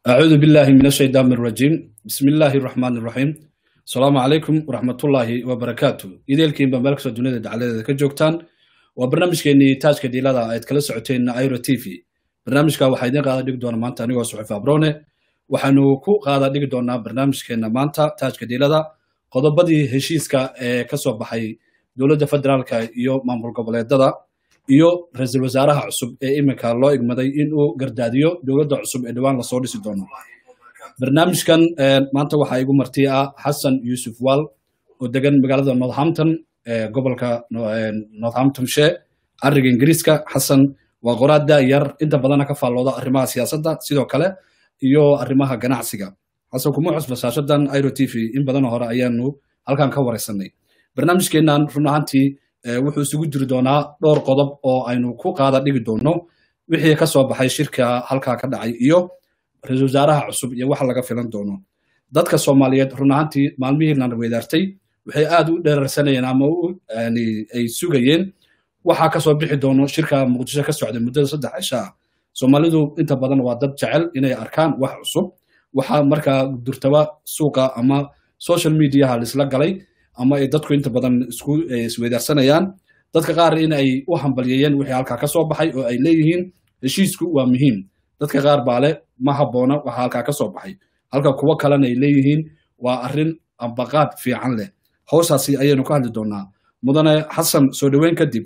أعوذ بالله من الشيطان الرجيم بسم الله الرحمن الرحيم السلام عليكم ورحمة الله وبركاته إذا الكين بمالك سودونية دعالة كجوكتان وبرنامج كيني تاج كديلا دا ايت كلا سعوتين ايرو تي في برنامج كا waxaa idin qaada dhigi doona maanta anigoo suxuf abrone waxaanu ku qaada dhigi doonaa barnaamijkeena maanta taajka diilada qodobadii heshiiska ee ka soo baxay dowladda federaalka iyo maamul goboleedada iyo ra-iisul wasaaraha cusub ee iminka loo igmaday in uu gardaadiyo dowladda cusub ee dhowaan lasoo dhisi doono barnaamijkan maanta waxaa igu marti ah xasan yuusuf wal oo degan magaalada northampton ee gobolka northamptonshire cariga ingiriiska xasan waa qoraada yar inta badana ka faallooda arrimaha siyaasadda sidoo kale iyo arrimaha ganacsiga xasan kuma cusba shaashadan iro t v in badanoo hore ayaanu halkan ka wareysanay barnaamijkeennan run ahaantii wuxuu isugu jiri doonaa dhowr qodob oo aynu ku qaada dhigi doono wixii ka soo baxay shirka halkaa ka dhacay iyo ra-iisul wasaaraha cusub iyo waxa laga filan doono dadka soomaaliyeed run ahaantii maalmihiinan weydaartay waxay aad u dheerarsanayeen ama ay sugayeen waxaa kasoo bixi doono shirka muqdisho ka socda muddada saddex cisho ah soomaalidu inta badan waa dad jecel inay arkaan wax cusub waxaa markaa durtaba suuqa ama social mediaha laisla galay ama ay dadku inta badan isku isweydaarsanayaan dadka qaar in ay u hambalyeeyeen wixii halkaa ka soo baxay oo ay leeyihiin heshiisku waa muhiim dadka qaar baa leh ma habboona waxa halkaa ka soo baxay halka kuwo kalena ay leeyihiin waa arrin ambaqaad fiican leh howshaasi ayaynu ka hadli doonaa mudane xasan soo dhoweyn kadib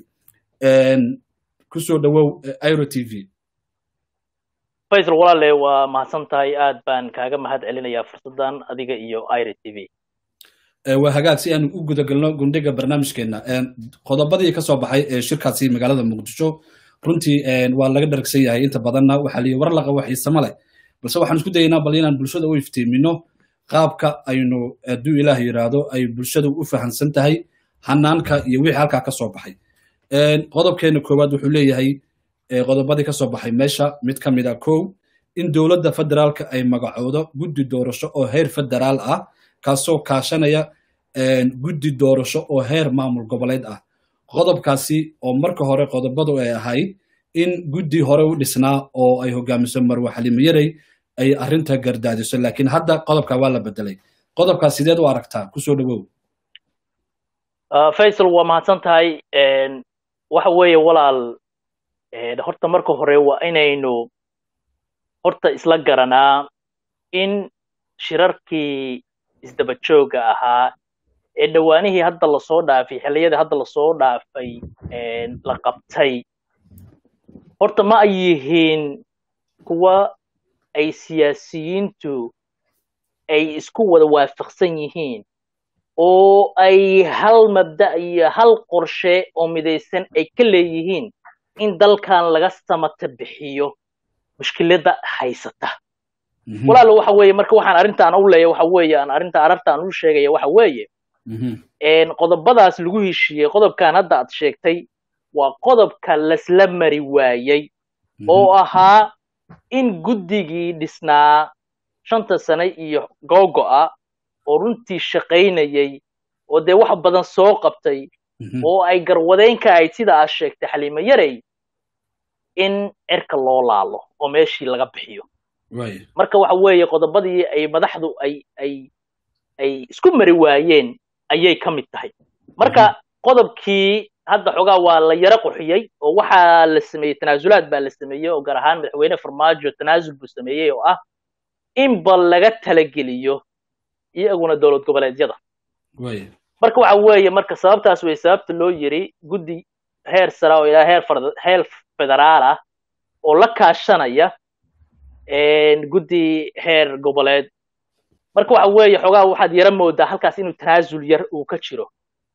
ku soo dhowow iro t v faysal walaale waa mahadsan tahay aad baan kaaga mahad celinayaa fursaddan adiga iyo iro t v waa hagaag si aanu u gudagalno gundhiga barnaamijkeena qodobadii ka soo baxay ee shirkaasi magaalada muqdisho runtii waa laga dhargsan yahay inta badanna waxaa liyi war laqa waxiisama leh balse waxaan isku dayaynaa bal inaan bulshada u iftiimino qaabka aynu hadduu ilaah yidhaahdo ay bulshadu u fahamsan tahay hanaanka iyo wixii halkaa ka soo baxay qodobkeena koowaad wuxuu leeyahay qodobadii ka soo baxay meesha mid ka mid a kow in dowladda federaalka ay magacoodo guddi doorasho oo heer federaal ah kaasoo kaashanaya guddi doorasho oo heer maamul goboleed ah qodobkaasi oo marka hore qodobadu ay ahayd in guddi hore u dhisnaa oo ay hogaamiso marwe xalimo yarey ay arrinta gardaadiso laakiin hadda qodobka waa la bedelay qodobkaas sideed u aragtaa kusoo dhowow faysal waa mahadsan tahay waxa weeye walaal horta marka hore waa inaynu horta isla garanaa in shirarkii isdaba jooga ahaa ee dhowaanihii hadda lasoo dhaafay xilliyadii hadda lasoo dhaafay la qabtay horta ma ay yihiin kuwa ay siyaasiyiintu ay isku wada waafaqsan yihiin oo ay hal mabda iyo hal qorshe oo midaysan ay ka leeyihiin in dalkan laga samata bixiyo mushkiladda haysata walaal waxa weeye marka waxaan arrintaan u leeyahay waxa weeye aan arrinta arartaan u sheegaya waxa weeye qodobadaas lagu heshiiyey qodobkan hadda aad sheegtay waa qodobka lasla mari waayey oo ahaa in guddigii dhisnaa shanta sane iyo googo'a oo runtii shaqaynayey oo dee wax badan soo qabtay oo ay garwadeynka ahayd sida aad sheegtay xaliimo yarey in cirka loo laalo oo meeshii laga bixiyo marka waxa weeye qodobadii ay madaxdu ay ay ay isku mari waayeen ayay ka mid tahay marka qodobkii hadda xoogaa waa la yaro qurxiyey oo waxaa la sameeyey tanaasulaad baa la sameeyey oo gaar ahaan madaxweyne farmaajo tanaasul buu sameeyey oo ah in bal laga talageliyo iyaguna dowlad goboleedyada marka waxa weeye marka sababtaas wey sababta loo yiri guddi heer sara oo ilaa heer heer federaal ah oo la kaashanaya guddi heer goboleed marka waxa weeye xoogaa waxaad yara moodaa halkaas inuu tanaasul yar uu ka jiro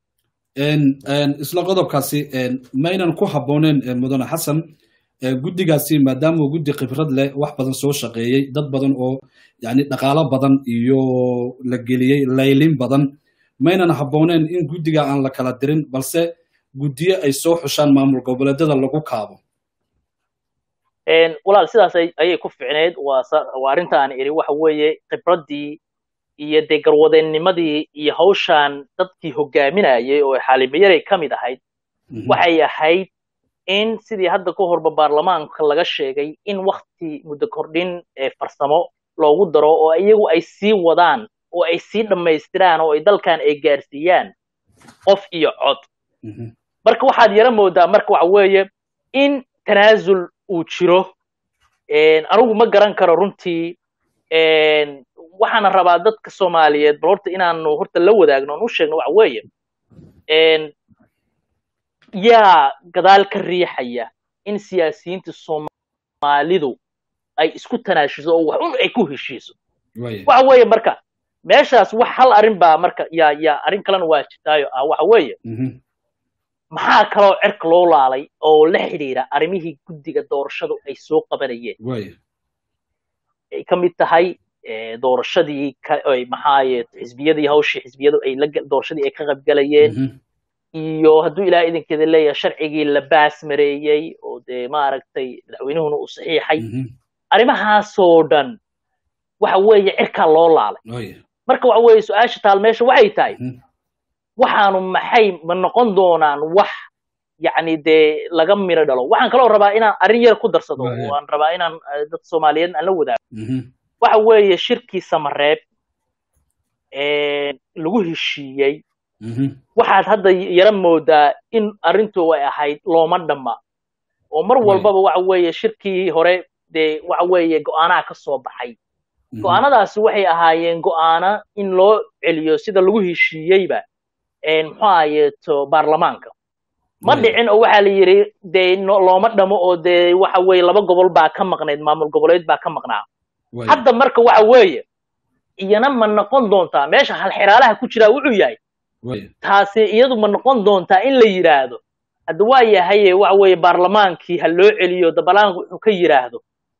isla qodobkaasi maynan ku habbooneen mudane xasan guddigaasi maadaama uu guddi khibrad leh wax badan soo shaqeeyey dad badan oo yani dhaqaalo badan iyo la geliyey laylin badan maynan habbooneen in guddiga aan la kala dirin balse guddiyo ay soo xushaan maamul goboleedyada lagu kaabo walaal sidaas ayay ku ficneyd waa arrinta aan iri waxa weeye khibraddii iyo dee garwadeennimadii iyo hawshaan dadkii hogaaminayay oo xaalimayarey ka mid ahayd waxay ahayd in sidii hadda ka horba baarlamaanka laga sheegay in wakti muddo kordhin farsamo loogu daro oo iyagu ay sii wadaan oo ay sii dhammaystiraan oo ay dalkan ay gaarsiiyaan qof iyo cod marka waxaad yara moodaa marka waxa weeye in tanaasul uu jiro anigu ma garan karo runtii waxaana rabaa dadka soomaaliyeed bal horta inaanu horta la wadaagno on u sheegno waxa weeye yaa gadaal ka riixaya in siyaasiyiinta soomaalidu ay isku tanaashiso oo wax un ay ku heshiiso waxa weeye marka meeshaas wax hal arrin baa marka yaa yaa arrin kalena waa jirtaayo ah waxa weeye maxaa kaloo cirka loo laalay oo la xidhiira arrimihii guddiga doorashadu ay soo qabanayeen ay ka mid tahay doorashadii maxaaye xisbiyadii hawshii xisbiyadu ay la doorashadii ay ka qaybgalayeen iyo hadduu ilaah idinkeeda leeyahay sharcigii la baas mareeyey oo dee maaragtay madaxweynuhuna uu saxiixay arrimahaasoo dhan waxa weeye cirkaa loo laalay marka waxa weeye su-aasha taal meesha waxay tahay waxaanu maxay ma noqon doonaan wax yacni dee laga miro dhalo waxaan kaloo rabaa inaan arrin yar ku darsado oo aan rabaa inaan dad soomaaliyeed aan la wadaago waxa weeye shirkii samareeb lagu heshiiyey waxaad hadda yara moodaa in arrintu ay ahayd looma dhamma oo mar walbaba waxa weeye shirkii hore dee waxa weeye go'aanaha ka soo baxay go'aanadaasi waxay ahaayeen go'aana in loo celiyo sida lagu heshiiyeyba muxuu ahayeeto baarlamaanka ma dhicin oo waxaa la yidhi dee looma dhamo oo dee waxa weeye laba gobol baa ka maqnayd maamul goboleed baa ka maqnaa hadda marka waxa weeye iyana ma noqon doontaa meesha halxiraalaha ku jiraa wuxuu yahay taasi iyadu ma noqon doontaa in la yidhaahdo hadda waa yahaye waxa weeye baarlamaankii ha loo celiyo dabalaanku wuxuu ka yidhaahdo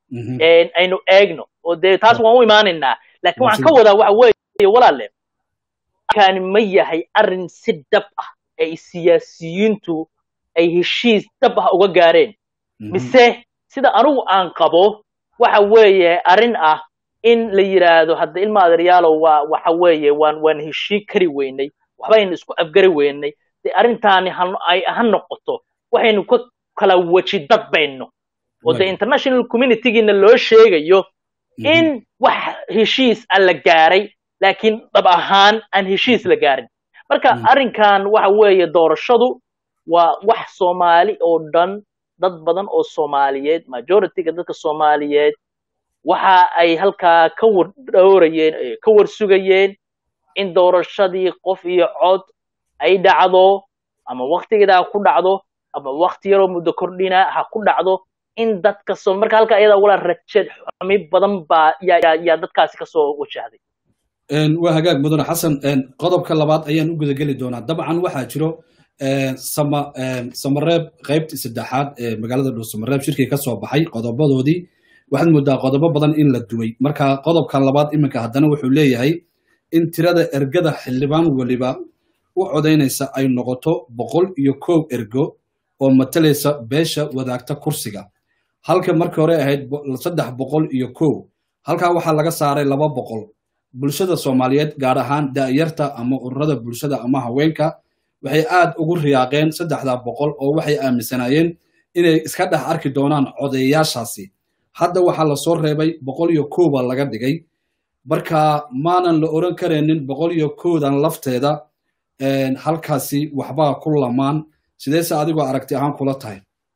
aynu eegno oo dee taas waan u imaanaynaa laakiin waxaan ka wadaa waxa weeye walaale kani ma yahay arrin si dhab ah ay siyaasiyiintu ay heshiis dhab ah uga gaareen mise sida anigu aan qabo waxa weeye arrin ah in la yidhaahdo hadda ilma adeeryaalow waa waxa weeye waan waan heshii kari weynay waxbaynu isku afgari weynay dee arrintaani ha noqoto waxaynu ka kala weji dadbayno oo dee international communitygiina loo sheegayo in wax heshiis a la gaaray laakiin dhab ahaan aan heshiis la gaarin marka arrinkan waxa weeye doorashadu waa wax soomaali oo dhan dad badan oo soomaaliyeed majorityga dadka soomaaliyeed waxa ay halkaa ka war dhowrayeen ka war sugayeen in doorashadii qof iyo cod ay dhacdo ama waktigeeda ha ku dhacdo ama wakti yaroo muddo kordhina ha ku dhacdo in dadka soo marka halka ayada wala rajeed xumi badan baa yaa yaa dadkaasi kasoo wajahday waa hagaag mudane xasan qodobka labaad ayaan u gudageli doonaa dabcan waxaa jiro sama samareeb qaybtii saddexaad ee magaalada dhow samareeb shirkii ka soo baxay qodobadoodii waxaad moodaa qodobo badan in la dumay marka qodobkan labaad iminka haddana wuxuu leeyahay in tirada ergada xildhibaan weliba u codaynaysa ay noqoto boqol iyo kow ergo oo matalaysa beesha wadaagta kursiga halka markii hore ahayd saddex boqol iyo kow halkaa waxaa laga saaray laba boqol bulshada soomaaliyeed gaar ahaan da'yarta ama ururada bulshada ama haweenka waxay aad ugu riyaaqeen saddexda boqol oo waxay aaminsanaayeen inay iska dhex arki doonaan codeeyaashaasi hadda waxaa lasoo reebay boqol iyo kow baa laga dhigay marka maanan la oran karaynin boqol iyo kowdan lafteeda halkaasi waxbaa ku lamaan sideese adigoo aragti ahaan kula tahay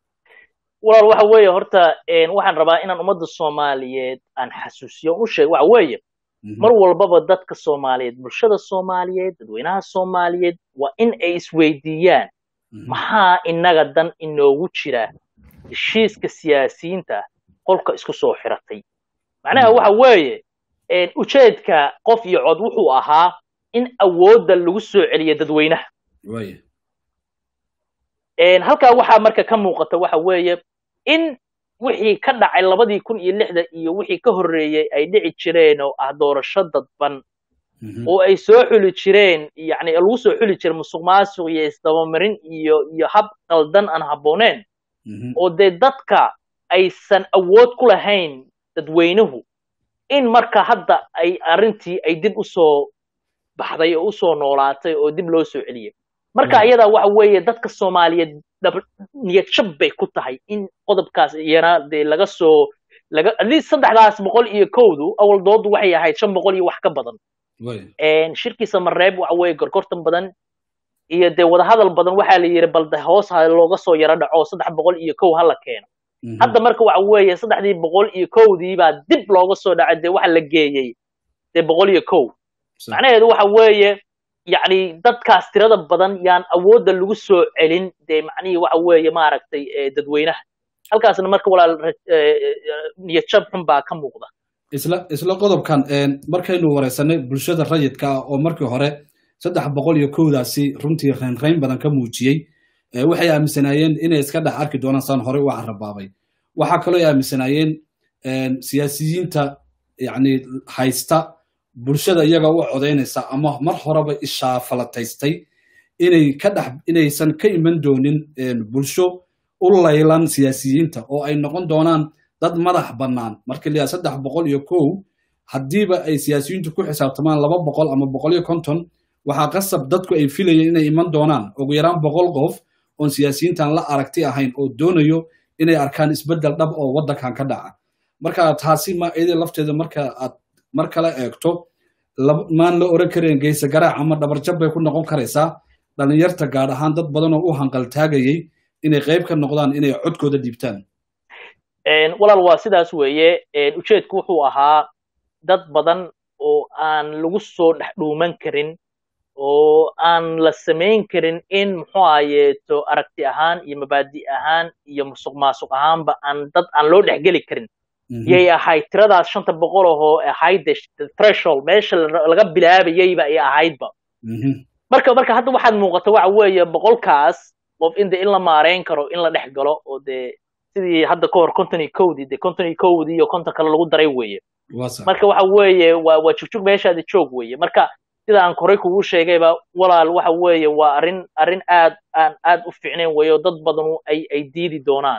walaal waxa weeye horta waxaan rabaa inaan ummadda soomaaliyeed aan xasuusiyo u sheego waxa weeye mar walbaba dadka soomaaliyeed bulshada soomaaliyeed dadweynaha soomaaliyeed waa in ay isweydiiyaan maxaa innaga dan inoogu jira heshiiska siyaasiyiinta qolka isku soo xiratay macnaha waxa weeye ujeedka qof iyo cod wuxuu ahaa in awoodda lagu soo celiyo dadweynaha halkaa waxaa marka ka muuqata waxa weeye in wixii ka dhacay labadii kun iyo lixda iyo wixii ka horreeyey ay dhici jireen oo ah doorasho dadban oo ay soo xuli jireen yani lagu soo xuli jiray musuq maasuq iyo isdabamarin iyo iyo hab qaldan aan habbooneen oo dee dadka aysan awood ku lahayn dadweynuhu in marka hadda ay arrintii ay dib usoo baxday oo usoo noolaatay oo dib loo soo celiyey marka ayadaa waxa weeye dadka soomaaliyeed niyad jab bay ku tahay in qodobkaas iyana dee laga soo laga at least saddexdaas boqol iyo kowdu awal doodu waxay ahayd shan boqol iyo wax ka badan shirkii samareeb waxa weeye gorgortan badan iyo dee wadahadal badan waxaa la yidhi balde hoos ha looga soo yaro dhaco saddex boqol iyo kow hala keeno hadda marka waxa weeye saddexdii boqol iyo kowdii baa dib looga soo dhacay dee waxa la geeyey dee boqol iyo kow macnaheedu waxa weeye yacni dadkaas tirada badan yaan awoodda lagu soo celin dee macnihii waxa weeye maaragtay dadweynaha halkaasna marka walaal niyadjab xun baa ka muuqda isla isla qodobkan markaynu wareysanay bulshada rayidka ah oo markii hore saddex boqol iyo kowdaasi runtii raynrayn badan ka muujiyey waxay aaminsanaayeen inay iska dhex arki doonaan saan horey u carabaabay waxaa kaloo ay aaminsanaayeen siyaasiyiinta yani haysta bulshada iyaga u codaynaysa ama mar horeba ishaafalataystay inay ka dhex inaysan ka iman doonin bulsho u laylan siyaasiyiinta oo ay noqon doonaan dad madax bannaan markii la saddex boqol iyo kow haddiiba ay siyaasiyiintu ku xisaabtamaan laba boqol ama boqol iyo konton waxaa qasab dadku ay filayeen inay iman doonaan ugu yaraan boqol qof oon siyaasiyiintan la aragti ahayn oo doonayo inay arkaan isbeddel dhab oo waddankan ka dhaca marka taasi ma iyada lafteeda marka aad mar kale eegto maan la oran karayn geyse garaac ama dhabarjab bay ku noqon karaysaa dhallinyarta gaar ahaan dad badan oo u hanqaltaagayay inay qayb ka noqdaan inay codkooda dhiibtaan walaal waa sidaas weeye ujeedku wuxuu ahaa dad badan oo aan lagu soo dhex dhuuman karin oo aan la samayn karin in muxuu ahayeeto aragti ahaan iyo mabaadi ahaan iyo musuq maasuq ahaanba aan dad aan loo dhexgeli karin yay ahayd tiradaas shanta boqol ahoo ahayd threshold meesha laga bilaabayayba ay ahaydba marka marka hadda waxaad muuqata waxa weeye boqolkaas qof in de in la maareyn karo in la dhex galo oo dee sidii hadda ka hor konton iyo kowdii dee konton iyo kowdii iyo konton kale lagu daray weeye marka waxa weeye waa waa jugjug meeshaadi joog weeye marka sida aan korey kugu sheegayba walaal waxa weeye waa arrin arrin aad aan aad u fiicnayn weeye oo dad badanu ay ay diidi doonaan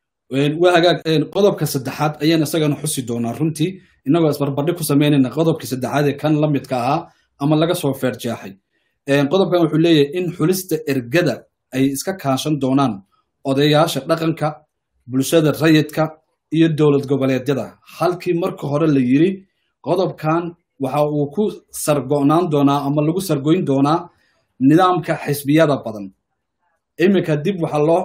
waa hagaag qodobka saddexaad ayaan isagana xusi doonaa runtii innagoo isbarbardhig ku samaynayna qodobkii saddexaad ee kan la midka ahaa ama laga soo feerjeexay qodobkan wuxuu leeyahay in xulista ergada ay iska kaashan doonaan odayaasha dhaqanka bulshada rayidka iyo dowlad goboleedyada halkii marka hore la yidhi qodobkan waxa uu ku sargo'naan doonaa ama lagu sargoyn doonaa nidaamka xisbiyada badan iminka dib waxaa loo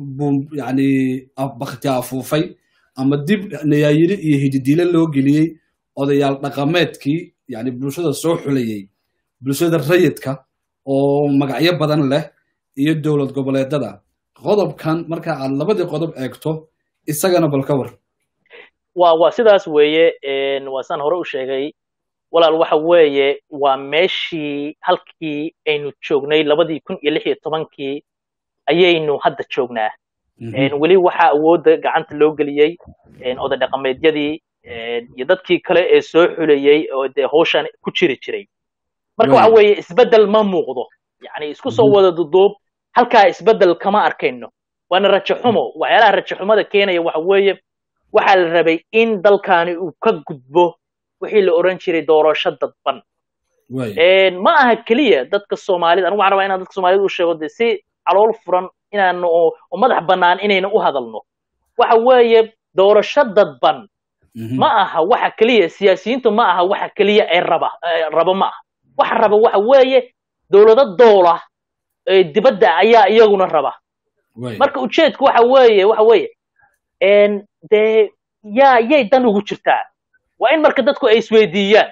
yani bakti afuufay ama dib nayaayiri iyo hididiile loo geliyey odayaal dhaqameedkii yani bulshada soo xulayey bulshada rayidka oo magacyo badan leh iyo dowlad goboleedada qodobkan marka aad labadii qodob eegto isagana bal ka war wa waa sidaas weeye waa saan hore u sheegay walaal waxa weeye waa meeshii halkii aynu joognay labadii kun iyo lix iyo tobankii ayaynu hadda joognaa weli waxaa awoodda gacanta loo geliyey oday dhaqameedyadii iyo dadkii kale ee soo xulayey oo dee hawshan ku jiri jiray marka waxa weeye isbeddel ma muuqdo yani isku soo wada duduub halkaa isbeddel kama arkayno waana rajo xumo waxyaalaha rajo xumada keenaya waxa weeye waxaa la rabay in dalkani uu ka gudbo wixii la oran jiray doorasho dadban ma aha keliya dadka soomaalida anigu waxaan rabaa inaan dadka soomaalida u sheego dee si calool furan inaanu oo madax bannaan inayna u hadalno waxa weeye doorasho dadban ma aha waxa keliya siyaasiyiintu ma aha waxa keliya ee raba raba ma aha waxa raba waxa weeye dowlado doola ee dibadda ayaa iyaguna raba marka ujeedku waxa weeye waxa weeye dee yaa yay dan ugu jirtaa waa in marka dadku ay isweydiiyaan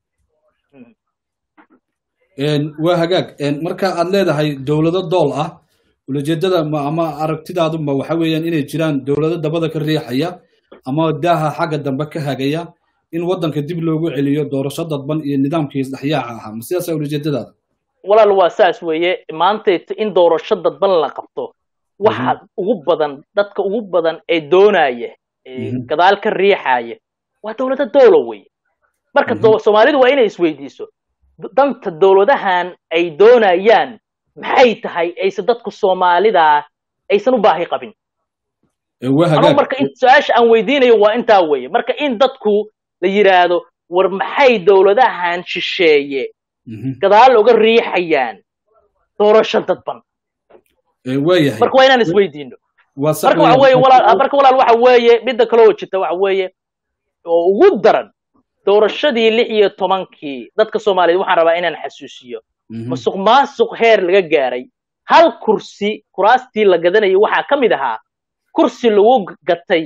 waa hagaag marka aad leedahay dowlado dool ah ulajeedada ama aragtidaaduma waxa weeyaan inay jiraan dowlado dabada ka riixaya ama daaha xagga dambe ka hagaya in waddanka dib loogu celiyo doorasho dadban iyo nidaamkii isdhexyaaca ahaa ma sidaasa ulajeedadaada walaal waa saas weeye maantayto in doorasho dadban la qabto waxa ugu badan dadka ugu badan ee doonaya gadaal ka riixaya waa dowlado doola weye marka soomaalidu waa inay isweydiiso danta dowladahan ay doonayaan maxay tahay aysan dadku soomaalida aysan u baahi qabin anuu marka su-aasha aan weydiinayo waa intaa weeye marka in dadku la yidhaahdo war maxay dowladahan shisheeye gadaal uga riixayaan doorasho dadban marka waa inaan isweydiino marka waxa weeye walaal marka walaal waxa weeye midda kale oo jirta waxa weeye oo ugu daran doorashadii lix iyo tobankii dadka soomaaliyeed waxaan rabaa inaan xasuusiyo masuq maasuq heer laga gaaray hal kursi kuraastii la gadanayay waxaa ka mid ahaa kursi lagu gatay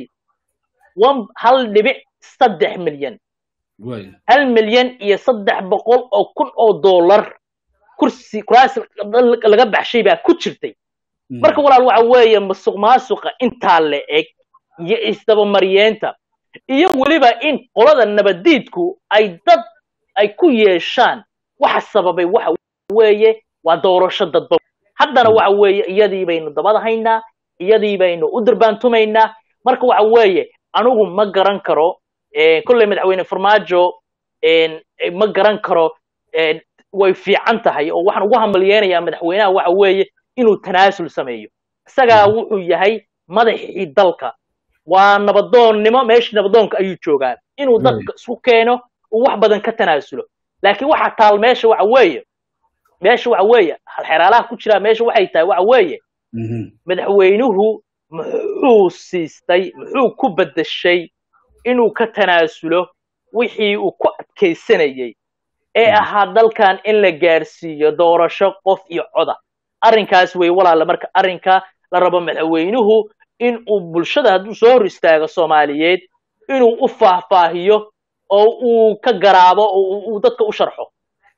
hal dhibic saddex milyan hal milyan iyo saddex boqol oo kun oo dollar kursi kuraas laga baxshay baa ku jirtay marka walaal waxa weeye masuq maasuqa intaa la eg iyo isdabamaryeenta iyo weliba in qolada nabadiidku ay dad ay ku yeeshaan waxa sababay waxa weeye waa doorasho dadba haddana waxa weeye iyadii baynu dabada haynaa iyadii baynu u durbaantumaynaa marka waxa weeye anigu ma garan karo kolley madaxweyne farmaajo ma garan karo way fiican tahay oo waxaan ugu hambalyeynayaa madaxweynaha waxa weeye inuu tanaasul sameeyo isagaa wuxuu yahay madaxii dalka waa nabadoonnimo meeshii nabadoonka ayuu joogaa inuu dadka isku keeno uu wax badan ka tanaasulo laakiin waxa taal meesha waxa weeye meesha waxa weeye halxeraalaha ku jira meesha waxay tahay waxa weeye madaxweynuhu muxuu siistay muxuu ku beddeshay inuu ka tanaasulo wixii uu ku adkaysanayey ee ahaa dalkan in la gaarsiiyo doorasho qof iyo coda arrinkaas wey walaala marka arrinka la rabo madaxweynuhu in uu bulshada hadduu soo hor istaago soomaaliyeed inuu u faahfaahiyo oo uu ka garaabo oo uu dadka u sharxo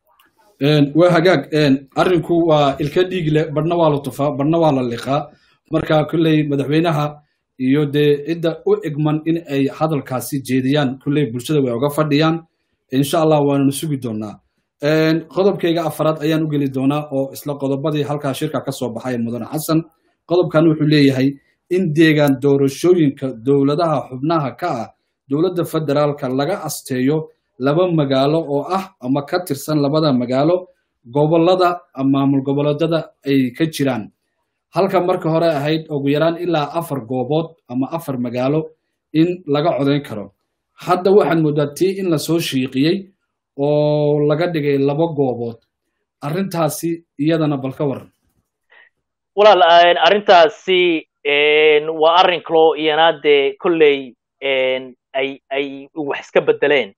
waa hagaag arrinku waa ilka dhiig leh badhna waa la tufaa badhna waa la liqaa marka kolley madaxweynaha iyo dee cidda u egman in ay hadalkaasi jeediyaan kolley bulshada way oga fadhiyaan insha allah waananu sugi doonaa qodobkayga afaraad ayaan u geli doonaa oo isla qodobadii halkaa shirka ka soo baxay mudane xasan qodobkan wuxuu leeyahay in deegaan doorashooyinka dowladaha xubnaha ka ah dowladda federaalka laga asteeyo laba magaalo oo ah ama ka tirsan labada magaalo gobolada maamul goboleedyada ay ka jiraan halka marka hore ahayd ugu yaraan ilaa afar goobood ama afar magaalo in laga codayn karo hadda waxaad moodaa tii in lasoo shiiqiyey oo laga dhigay laba goobood arrintaasi iyadana bal ka waran walaal arrintaasi waa arrin kaloo iyana dee kolley ay ay wax iska bedeleen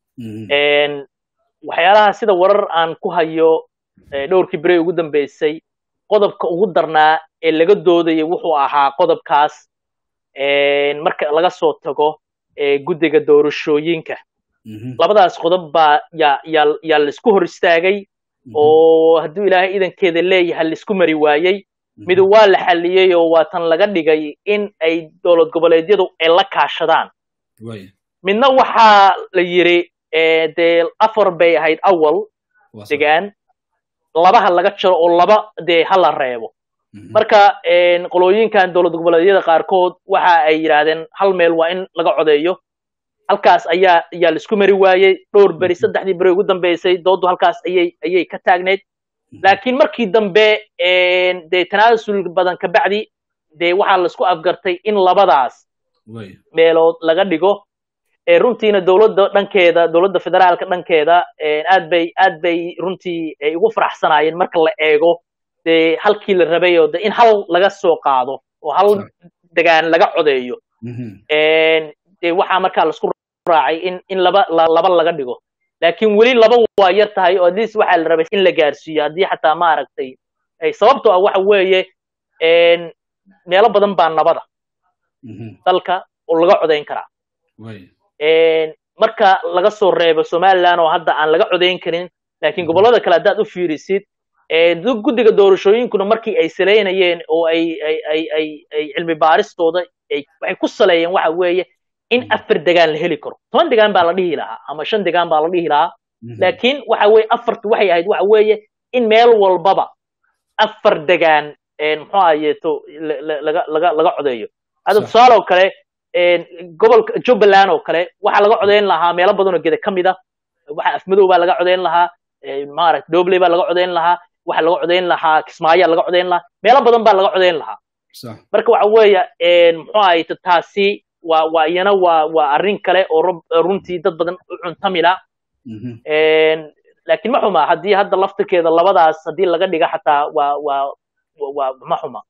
waxyaalaha sida warar aan ku hayo dhowrkii bere ugu dambeysay qodobka ugu darnaa ee laga doodayay wuxuu ahaa qodobkaas marka laga soo tago guddiga doorashooyinka labadaas qodob baa yaa yaa yaa laisku hor istaagay oo hadduu ilaahay idankeeda leeyahay laisku mari waayey mid waa la xalliyey oo waa tan laga dhigay in ay dowlad goboleedyadu ay la kaashadaan midna waxaa la yidhi dee afar bay ahayd awal degaan labaha laga jiro oo laba dee ha la reebo marka qolooyinkan dowlad goboleedyada qaarkood waxa ay yidhaahdeen hal meel waa in laga codeeyo halkaas ayaa ayaa laisku mari waayey dhowr beri saddexdii beri ugu dambeysay dooddu halkaas ayay ayay ka taagneyd laakiin markii dambe dee tanaasul badan kabacdi dee waxaa laisku afgartay in labadaas meelood laga dhigo runtiina dowladda dhankeeda dowladda federaalka dhankeeda aad bay aad bay runtii ay ugu faraxsanaayeen marka la eego dee halkii la rabay oo de in hal laga soo qaado oo hal degaan laga codeeyo dee waxaa markaa laisku raacay in in laba laba laga dhigo laakiin weli laba waa yar tahay oo atleast waxaa la rabay in la gaarsiiyo haddii xataa maaragtay sababtoo ah waxa weeye meelo badan baa nabada dalka oo laga codayn karaa marka laga soo reebo somaliland oo hadda aan laga codayn karin laakiin gobollada kale haddaad u fiirisid guddiga doorashooyinkuna markii ay saleynayeen oo ay ay ay ay ay cilmi baaristooda waxay ku saleeyeen waxa weeye in afar degaan la heli karo toban degaan baa la dhihi lahaa ama shan degaan baa la dhihi lahaa laakiin waxa weeye afartu waxay ahayd waxa weeye in meel walbaba afar degaan muxuu ahayeeto laga laga laga codeeyo hadda tusaale oo kale gobolka jubbaland oo kale waxaa laga codeyn lahaa meelo badan oo geda ka mid a waxa afmadow baa laga codeyn lahaa maaragta dobley baa laga codeyn lahaa waxa laga codeyn lahaa kismaayaa laga codeyn lahaa meelo badan baa laga codeyn lahaa marka waxa weeye muxuu ahayto taasi waa waa iyana waa waa arrin kale oo runtii dad badan u cuntamila laakiin ma xuma haddii hadda laftirkeeda labadaas haddii laga dhiga xataa waa waa waa ma xuma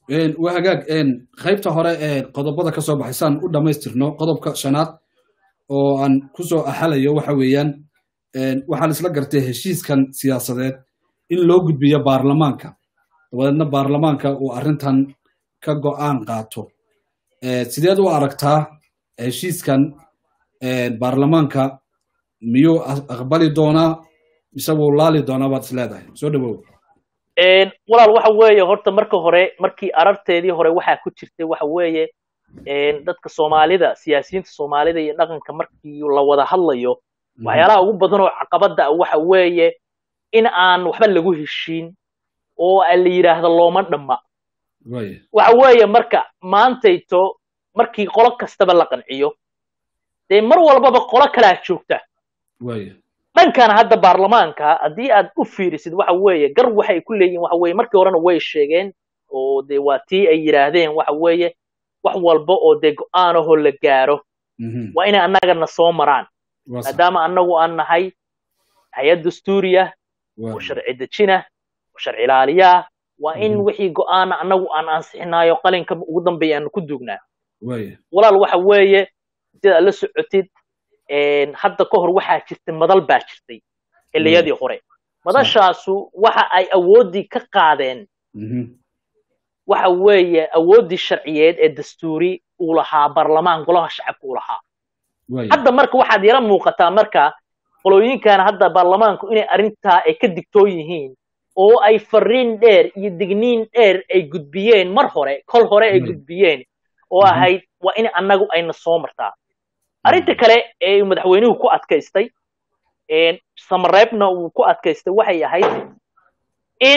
waa hagaag qaybta hore ee qodobada ka soo baxay saan u dhammaystirno qodobka shanaad oo aan kusoo axalayo waxa weeyaan waxaan isla gartay heshiiskan siyaasadeed in loo gudbiyo baarlamaanka dabadeedna baarlamaanka uu arrintan ka go'aan qaato sideed u aragtaa heshiiskan baarlamaanka miyuu aqbali doonaa mise wuu laali doonaa baad is leedahay soo dhawow walaal waxa weeye horta marka hore markii ararteedii hore waxaa ku jirtay waxa weeye dadka soomaalida siyaasiyiinta soomaalida iyo dhaqanka markii la wada hadlayo waxyaalaha ugu badan oo caqabada ah waxa weeye in aan waxba lagu heshiin oo la yidhaahdo looma dhamma waxa weeye marka maantayto markii qolo kastaba la qanciyo dee mar walbaba qolo kalaa joogta dhankan hadda baarlamaanka haddii aad u fiirisid waxa weeye gar waxay ku leeyihin waxa weye markii horena way sheegeen oo dee waa tii ay yidhaahdeen waxa weeye wax walba oo dee go-aanahoo la gaaro waa inay annagana soo maraan maadaama annagu aan nahay hay-ad dastuuriya oo sharci dejina oo sharci ilaaliyaa waa in wixii go-aana annagu aan ansixinaayo qalinka ugu dambeeya aanu ku duugnaa walaal waxa weeye sidaad la socotid hadda ka hor waxaa jirtay madal baa jirtay xilliyadii hore madashaasu waxa ay awooddii ka qaadeen waxa weeye awooddii sharciyeed ee dastuuri uu lahaa baarlamaan golaha shacabka uu lahaa hadda marka waxaad yala muuqataa marka qolooyinkan hadda baarlamaanku inay arrintaa ay ka digtoon yihiin oo ay fariin dheer iyo digniin dheer ay gudbiyeen mar hore kol hore ay gudbiyeen oo ahayd waa in annagu ayna soo martaa arrinta kale ee madaxweynuhu ku adkaystay samareebna uu ku adkaystay waxay ahayd in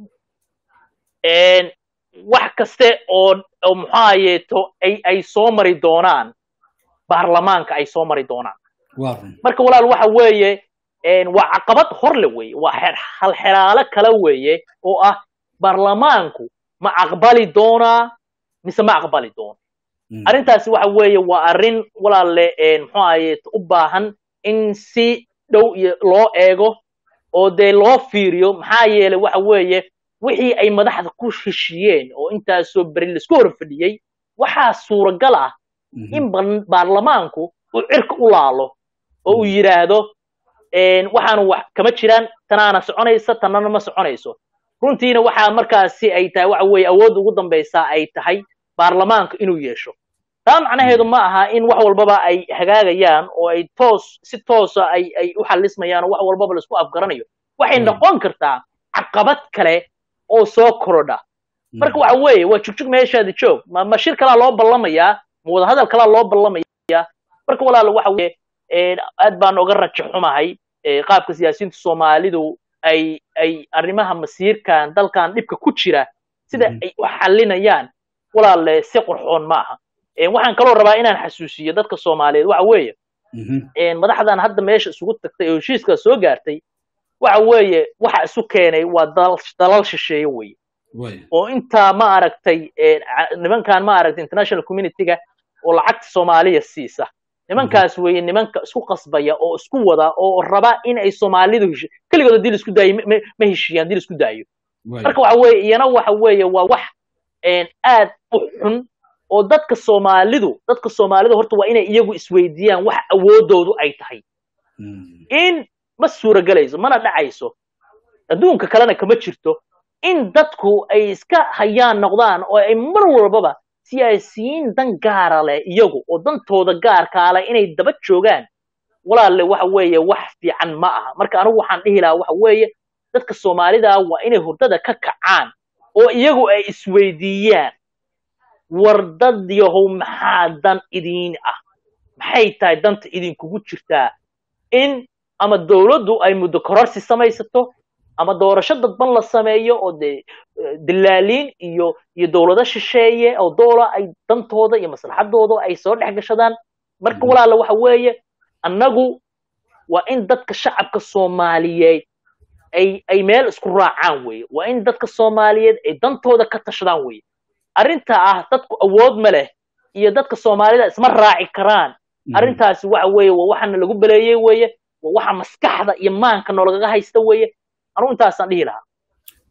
wax kaste oo oo muxaayeeto ay ay soo mari doonaan baarlamaanka ay soo mari doonaan marka walaal waxa weeye waa caqabad horle weeye waa halxeraalo kale weeye oo ah baarlamaanku ma aqbali doonaa mise ma aqbali doono arrintaasi waxa weeye waa arrin walaalle muxuu ahaye u baahan in si dhow iyo loo eego oo dee loo fiiriyo maxaa yeelay waxa weeye wixii ay madaxda ku heshiiyeen oo intaasoo beri laisku hor fadhiyey waxaa suuragal ah in baarlamaanku uu cirka u laalo oo uu yidhaahdo waxaanu wax kama jiraan tanaana soconaysa tanana ma soconayso runtiina waxaa markaasi ay tahay waxa weeye awoodda ugu dambaysaa ay tahay baarlamaanka inuu yeesho taa macnaheedu ma aha in wax walbaba ay hagaagayaan oo ay toos si toosa ay ay u xallismayaan oo wax walbaba laisku afgaranayo waxay noqon kartaa caqabad kale oo soo korodha marka waxa weeye waa jugjug meeshaada joog ma ma shir kalaa loo ballamayaa ma wadahadal kalaa loo ballamayaa marka walaala waxa weeye aad baan oga rajo xumahay qaabka siyaasiyiinta soomaalidu ay ay arrimaha masiirkan dalkan dhibka ku jira sida ay u xallinayaan walaalle si qurxoon ma aha waxaan kaloo rabaa inaan xasuusiyo dadka soomaaliyeed waxa weeye madaxdan hadda meesha isugu tagtay oo heshiiska soo gaartay waxa weeye waxa isu keenay waa dalal shisheeye weye oo intaa ma aragtay nimankan ma aragtay international communityga oo lacagta soomaaliya siisa nimankaas weeye nimanka isku qasbaya oo isku wada oo raba in ay soomaalidu hesho keligood haddii laisku daayo ma heshiiyaan haddii laisku daayo marka waxa weeye iyana waxa weeye waa wax aad u xun oo dadka soomaalidu dadka soomaalidu horta waa inay iyagu isweydiiyaan wax awoodoodu ay tahay in ma suuragelayso mana dhacayso adduunka kalena kama jirto in dadku ay iska hayaan noqdaan oo ay mar walbaba siyaasiyiin dan gaara leh iyagu oo dantooda gaarkaa leh inay daba joogaan walaalle waxa weeye wax fiican ma aha marka anigu waxaan dhihi lahaa waxa weeye dadka soomaalida waa inay hurdada ka kacaan oo iyagu ay isweydiiyaan war dad yahow maxaa dan idiin ah maxay tahay danta idinkugu jirtaa in ama dawladdu ay muddo kororsi samaysato ama doorasho dadban la sameeyo oo dee dilaaliin iyo iyo dawlado shisheeye oo doola ay dantooda iyo maslaxadooda ay soo dhex gashadaan marka walaala waxa weeye annagu waa in dadka shacabka soomaaliyeed ay ay meel isku raacaan weeye waa in dadka soomaaliyeed ay dantooda ka tashadaan weeye arrinta ah dadku awood ma leh iyo dadka soomaalida isma raaci karaan arrintaasi waxa weeye waa waxana lagu beleeyey weeye waa waxa maskaxda iyo maanka noolagaga haysta weeye anu intaasaan dhihi lahaa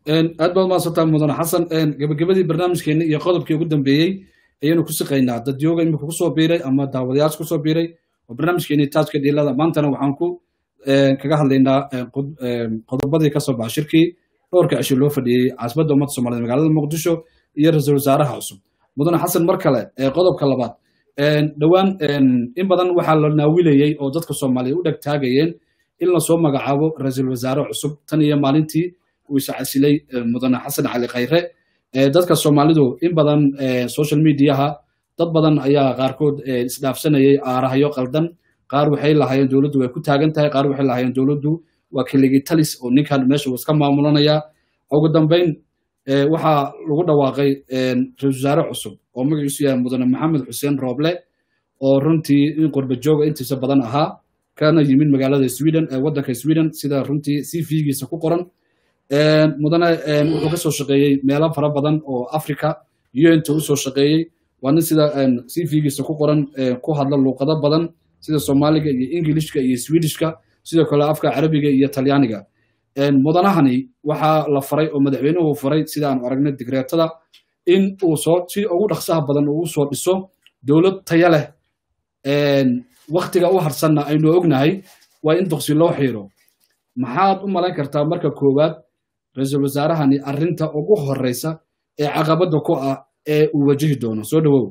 aad baad mahadsantaa mudane xasan gabagabadii barnaamijkeena iyo qodobkii ugu dambeeyey ayaynu ku siqaynaa dadyooga imika kusoo biiray ama daawadayaasha kusoo biiray oo barnaamijkeeni taajka dhiilada maantana waxaan ku kaga hadlaynaa qodobadii kasoo baxa shirkii dhowrka cisho loo fadhiyey caasimada ummadda soomaaliyed magaalada muqdisho iyo ra-iisul wasaaraha cusub mudane xasan mar kale qodobka labaad dhowaan in badan waxaa la naawilayey oo dadka soomaaliyeed u dheg taagayeen in lasoo magacaabo ra-iisul wasaare cusub tan iyo maalintii uu iscasilay mudane xasan cali khayre dadka soomaalidu in badan social mediaha dad badan ayaa qaarkood isdhaafsanayay aarahyo qaldan qaar waxay lahaayeen dowladdu way ku taagan tahay qaar waxay lahaayeen dowladdu waa keligii talis oo ninkan meesha uu iska maamulanaya ugu dambayn waxaa lagu dhawaaqay ra-isul wasaare cusub oo magaciisu yahay mudane maxamed xuseen rooble oo runtii in qurba jooga intiisa badan ahaa kana yimid magaalada sweden waddanka sweden sida runtii c v-giisa ku qoran mudane wuxuu ka soo shaqeeyey meelo fara badan oo africa unta usoo shaqeeyey waa nin sida c v-giisa ku qoran ku hadla luuqado badan sida soomaaliga iyo ingilishka iyo swedishka sidoo kale afka carabiga iyo talyaaniga mudanahani waxaa la faray oo madaxweynuhu faray sida aanu aragnay digreetada in uu soo si ugu dhaqsaha badan uu soo dhiso dowlad taya leh waktiga u harsanna aynu ognahay waa in duqsi loo xiiro maxaad u malayn kartaa marka koowaad ra-iisul wasaarahani arrinta ugu horeysa ee caqabadda ku ah ee uu wajihi doono soo dhawow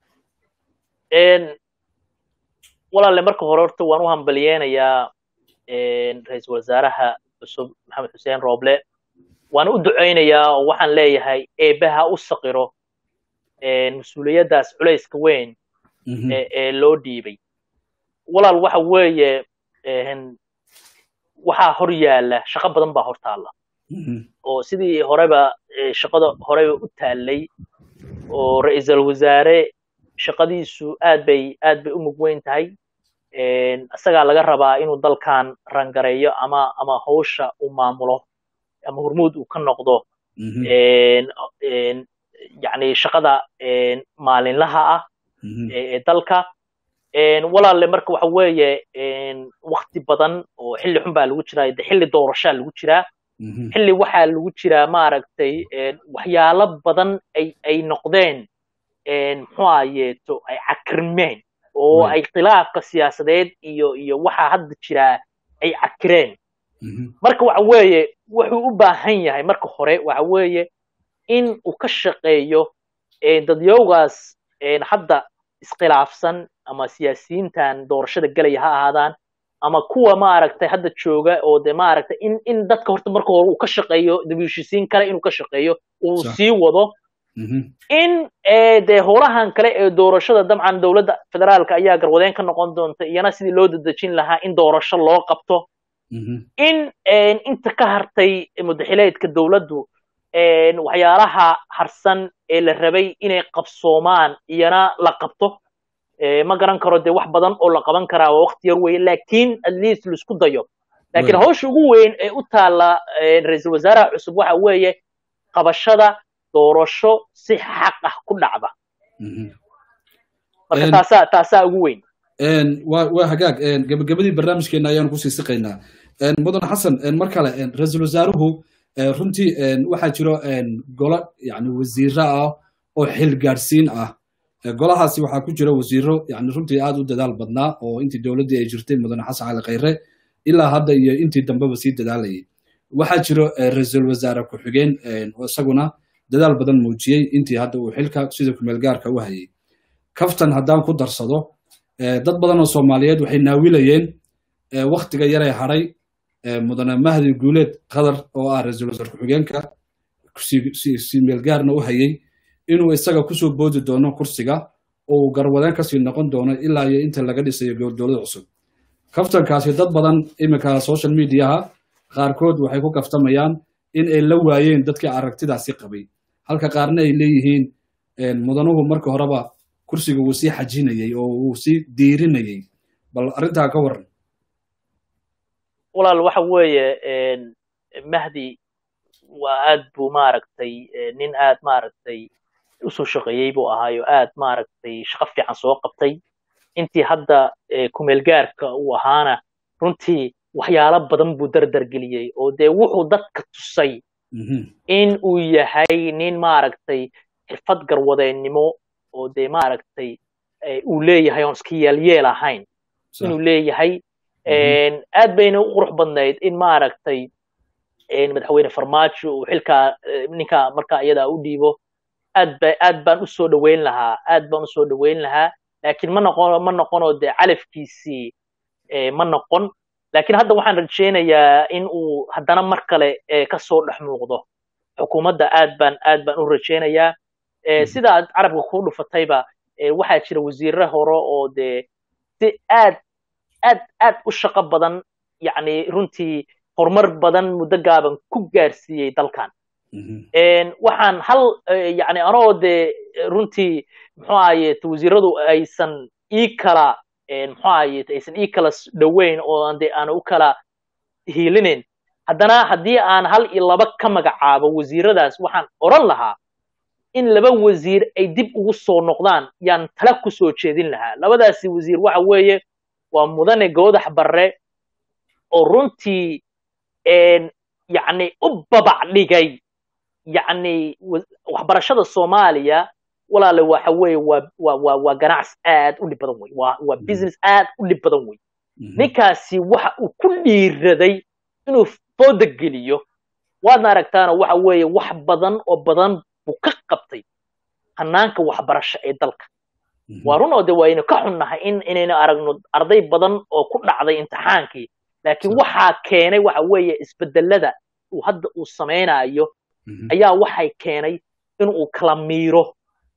walaalle marka hore horta waan u hambaliyeynayaa ra-iisul wasaaraha cusub maxamed xuseen rooble waan u ducaynayaa oo waxaan leeyahay eebaha u saqiro mas-uuliyaddaas culayska weyn ee loo dhiibay walaal waxa weeye waxaa hor yaalla shaqo badan baa hor taalla oo sidii horeba shaqada horeba u taallay oo ra-iisul wasaare shaqadiisu aad bay aad bay u mug weyn tahay isagaa laga rabaa inuu dalkan rangareeyo ama ama hawsha uu maamulo ama hormuud uu ka noqdo yani shaqada maalinlaha ah ee dalka walaalle marka waxa weeye wakti badan oo xilli xun baa lagu jiraa de xilli doorashaa lagu jiraa xilli waxaa lagu jiraa maaragtay waxyaalo badan ay ay noqdeen muxuu ayeeto ay cakirmeen oo ay khilaafka siyaasadeed iyo iyo waxaa hadda jiraa ay cakireen marka waxa weeye wuxuu u baahan yahay marka hore waxa weeye in uu ka shaqeeyo dadyowgaas hadda iskhilaafsan ama siyaasiyiintan doorashada gelaya ha ahaadaan ama kuwa maaragtay hadda jooga oo de maaragtay in in dadka horta marka hore uu ka shaqeeyo dabiishisiin kale inuu ka shaqeeyo uu sii wado in de howlahan kale ee doorashada dabcan dowladda federaalka ayaa garwadeen ka noqon doonta iyana sidii loo dadejin lahaa in doorasho loo qabto in inta ka hartay mudaxileedka dowladdu waxyaalaha harsan ee la rabay inay qabsoomaan iyana la qabto ma garan karo dee wax badan oo la qaban karaa waa waqti yar weeye laakiin at least laisku dayo laakiin hawsha ugu weyn ee u taalla ra-iisul wasaaraha cusub waxa weeye qabashada doorasho si xaq ah ku dhacda marka taasaa taasaa ugu weyn waa hagaag gabagabadii barnaamijkeena ayaanu kusii siqaynaa mudan xasan mar kale ra-iisul wasaaruhu runtii waxaa jiro golo yani wasiiro ah oo xilgaadhsiin ah golahaasi waxaa ku jira wasiiro yani runtii aad u dadaal badnaa oo intii dowladdii ay jirtay mudane xasan cali khayre ilaa hadda iyo intii dambeba sii dadaalayay waxaa jiro ra-iisul wasaare ku-xigeen oo isaguna dadaal badan muujiyey intii hadda uu xilka sida kumeelgaarka u hayay kaftan haddaan ku darsado dad badan oo soomaaliyeed waxay naawilayeen waktiga yaray hadhay mudane mahdi guuleed qadar oo ah ra-iisul wasaare ku-xigeenka si meelgaarna u hayay inuu isaga kusoo boodi doono kursiga oo uu garwadeen kasii noqon doono ilaa iyo inta laga dhisayo dowlad cusub kaftankaasi dad badan iminka social mediaha qaarkood waxay ku kaftamayaan in ay la waayeen dadkii aragtidaasi qabay halka qaarna ay leeyihiin mudanuhu marka horeba kursiga wuu sii xajinayay oo wuu sii diirinayay bal arrintaa ka waran walaal waxa weeye mahdi waa aad buu maaragtay nin aad maaragtay usoo shaqeeyey buu ahaayo aad maaragtay shaqo fiican soo qabtay intii hadda kumeelgaarka uu ahaana runtii waxyaalo badan buu dardargeliyey oo dee wuxuu dadka tusay in uu yahay nin maaragtay xirfad garwadeennimo oo dee maaragtay uu leeyahay oon iska yeelyeel ahayn inuu leeyahay aad bayna u qurux badnayd in maaragtay madaxweyne farmaajo uu xilkaa ninka markaa iyadaa u dhiibo aad ba aad baan usoo dhoweyn lahaa aad baan usoo dhoweyn lahaa laakiin ma noqon ma noqonoo dee calafkiisii ma noqon laakiin hadda waxaan rajaynayaa in uu haddana mar kale kasoo dhex muuqdo xukuumadda aad baan aad baan u rajaynayaa sida aad carabka ku dhufatayba waxaa jira wasiirre hore oo dee si aad aad aad u shaqo badan yacni runtii horumar badan muddo gaaban ku gaarsiiyey dalkan waxaan hal yani anoo dee runtii muxuu ahaye wasiiradu aysan ii kala muxuu ahaye aysan ii kala dhoweyn oo aan dee aan u kala hiilinayn haddana haddii aan hal iyo laba ka magacaabo wasiiradaas waxaan odhan lahaa in laba wasiir ay dib ugu soo noqdaan yaan tala ku soo jeedin lahaa labadaasi wasiir waxa weeye waa mudane goodax barre oo runtii yacni u babac dhigay yacni waxbarashada soomaaliya walaale waxa weeye waa waa waa waa ganacsi aad u dhib badan wey waa waa business aad u dhib badan wey ninkaasi waxa uu ku dhiiraday inuu fooda geliyo waadna aragtaana waxa weeye wax badan oo badan buu ka qabtay hanaanka waxbarasho ee dalka waa run oo de waynu ka xunnahay in inaynu aragno arday badan oo ku dhacday imtixaankii laakiin waxaa keenay waxa weeye isbedelada uu hadda uu samaynayo ayaa waxay keenay in uu kala miiro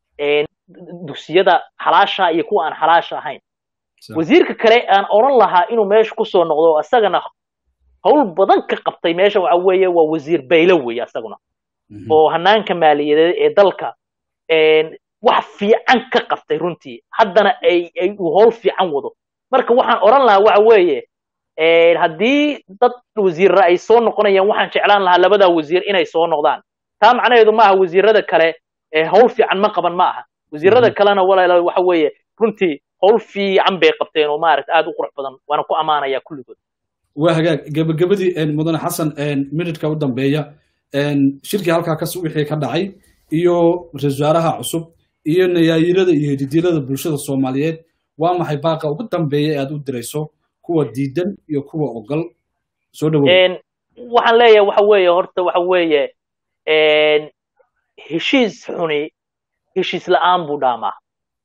dugsiyada xalaasha iyo kuwa aan xalaasha ahayn wasiirka kale aan odhan lahaa inuu meesha kusoo noqdo isagana hawl badan ka qabtay meesha waxa weeye waa wasiir baylo weeye isaguna oo hanaanka maaliyadeed ee dalka wax fiican ka qabtay runtii haddana ay ay uu howl fiican wado marka waxaan odhan lahaa waxa weeye haddii dad wasiirra ay soo noqonayaan waxaan jeclaan lahaa labadaa wasiir inay soo noqdaan taa macnaheedu ma aha wasiirada kale howl fiican ma qaban ma aha wasiirada kalena walaal waxa weeye runtii howl fiican bay qabteen oo maaragta aad u qurux badan waana ku ammaanayaa kulligood waa hagaag gebagabadii mudane xasan minidka u dambeeya shirkii halkaa kas wixii ka dhacay iyo ra-isul wasaaraha cusub iyo nayaayirada iyo hididilada bulshada soomaaliyeed waa maxay baaqa ugu dambeeya aad u dirayso kuwa diidan iyo kuwa ogol soo dhawow waxaan leeyahay waxa weeye horta waxa weeye heshiis xuni heshiis la'aan buu dhaamaa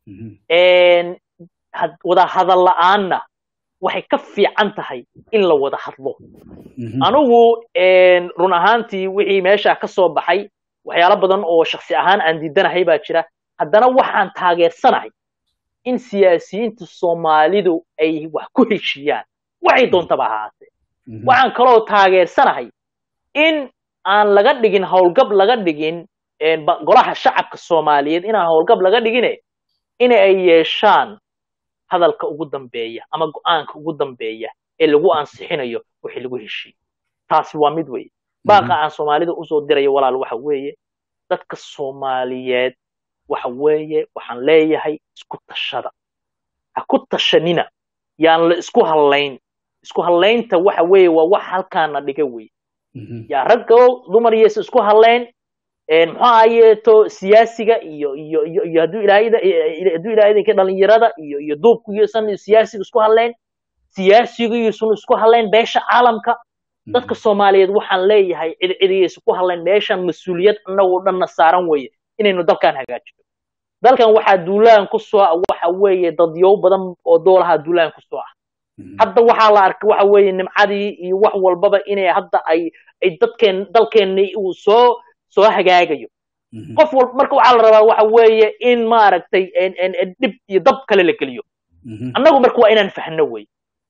wada hadal la'aanna waxay ka fiican tahay in la wada hadlo anigu run ahaantii wixii meesha ka soo baxay waxyaalo badan oo shaksi ahaan aan diidanahay baa jira haddana waxaan taageersanahay in siyaasiyiinta soomaalidu ay wax ku heshiyaan waxay doontaba ahaatee waxaan kaloo taageersanahay in aan laga dhigin howlgab laga dhigin golaha shacabka soomaaliyeed inaan howlgab laga dhigine in ay yeeshaan hadalka ugu dambeeya ama go'aanka ugu dambeeya ee lagu ansixinayo wixii lagu heshiiye taasi waa mid weeye baaqa aan soomaalida usoo dirayo walaal waxa weeye dadka soomaaliyeed waxa weeye waxaan leeyahay isku tashada ha ku tashanina yaan la isku hallayn isku hallaynta waxa weeye waa wax halkaana dhiga weye yaa raggo dumar yeesa isku hallayn muxuu ahayeeto siyaasiga iyo iyo iyo iyo hadduu ilaahayda hadduu ilaahaydanka dhalinyarada iyo iyo duubku iyosan siyaasiga isku hadlayn siyaasigu iyosan isku hadlayn beesha caalamka dadka soomaaliyeed waxaan leeyahay cid cidiyaysa ku hadlayn meeshan mas-uuliyad annagoo dhanna saaran weeye inaynu dalkan hagaajino dalkan waxaa duulaan ku soo ah waxa weeye dadyow badan oo doolaha duulaan ku soo ah hadda waxaa la arkay waxa weeye nimcadii iyo wax walbaba inay hadda ay ay dadkeen dalkeenni uu soo soo hagaagayo qof walba marka waxaa la rabaa waxa weeye in maaragtay dhib iyo dab kale la geliyo annagu marka waa inaan fahno wey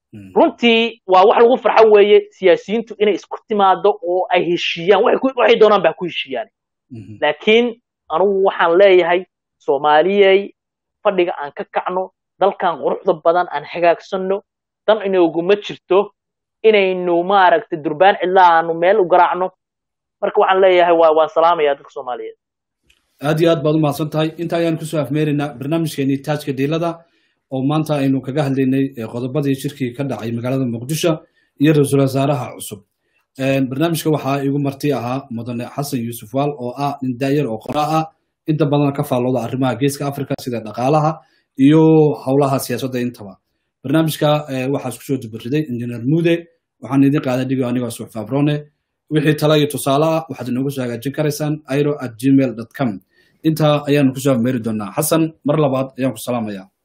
runtii waa wax lagu farxo weeye siyaasiyiintu inay isku timaado oo ay heshiiyaan waxay doonaan ba ku heshiiyaan laakiin anugu waxaan leeyahay soomaaliyey fadhiga aan ka kacno dalkan quruxda badan aan hagaagsanno dan inooguma jirto inaynu maaragtay durbaan cidlaa aanu meel u garaacno marka waxaan leeyahay waa waan salaamaya dadka soomaaliyeed aad iyo aad baad u mahadsan tahay inta ayaan kusoo afmeeraynaa barnaamijkeenii taajka dhiilada oo maanta aynu kaga hadlaynay qodobadii shirkii ka dhacay magaalada muqdisho iyo ra-iisul wasaaraha cusub barnaamijka waxaa igu marti ahaa mudane xasan yuusuf waal oo ah nin daayar oo qoraa ah inta badan ka faallooda arrimaha geeska africa sida dhaqaalaha iyo howlaha siyaasadda intaba barnaamijka waxaa isku soo dubariday injineer muude waxaan idin qaaday dhigo anigoo suux fabrone wixii tala iyo tusaale ah waxaad inoogu soo hagaajin karaysaan iro at gmail com intaa ayaanu kusoo meeri doonaa xasan mar labaad ayaan ku salaamayaa